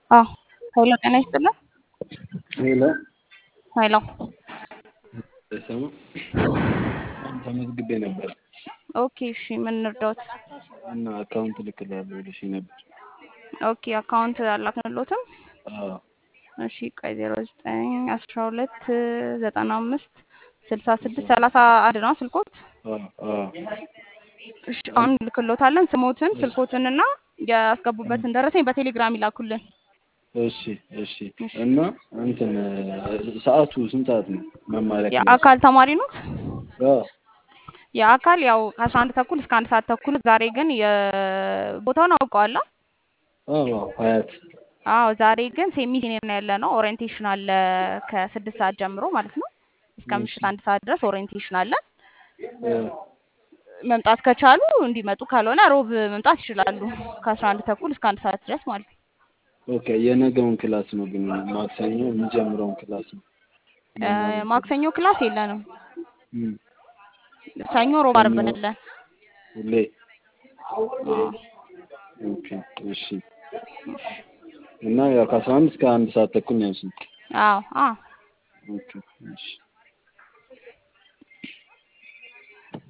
አዎ ኃይለ ጤና ይስጥልን። ሄሎ ኃይሎ ስሙ ተመዝግቤ ነበር ኦኬ እሺ ምን እንርዳዎት? እና አካውንት ልክላለሁ ብለሽኝ ነበር። ኦኬ አካውንት አላክንሎትም? አዎ እሺ ቆይ ዜሮ ዘጠኝ አስራ ሁለት ዘጠና አምስት ስልሳ ስድስት ሰላሳ አንድ ነው ስልኮት? አዎ አዎ እሺ አሁን ልክሎታለን። ስሞትን ስልኮትንና ያስገቡበትን ደረሰኝ በቴሌግራም ይላኩልን። እሺ እሺ እና እንትን ሰዓቱ ስንት ሰዓት ነው መማሪያ ክላስ? የአካል ተማሪ ኖት? አዎ የአካል ያው ከአስራ አንድ ተኩል እስከ አንድ ሰዓት ተኩል። ዛሬ ግን የቦታውን አውቀዋላ? አዎ ሀያት አዎ ዛሬ ግን ሴሚ ሲኒየር ነው ያለ ነው። ኦሪየንቴሽን አለ ከስድስት ሰዓት ጀምሮ ማለት ነው እስከ ምሽት አንድ ሰዓት ድረስ ኦሪየንቴሽን አለ። መምጣት ከቻሉ እንዲመጡ፣ ካልሆነ ሮብ መምጣት ይችላሉ ከአስራ አንድ ተኩል እስከ አንድ ሰዓት ድረስ ማለት ነው። ኦኬ የነገውን ክላስ ነው ግን ማክሰኞ የሚጀምረውን ክላስ ነው። ማክሰኞ ክላስ የለንም። እም፣ ሰኞ፣ ሮብ፣ አርብ አለን። ሁሌ ኦኬ እሺ። እና ያው ከአስራ አንድ እስከ አንድ ሰዓት ተኩል ነው ያልሽኝ? አዎ አዎ ኦኬ እሺ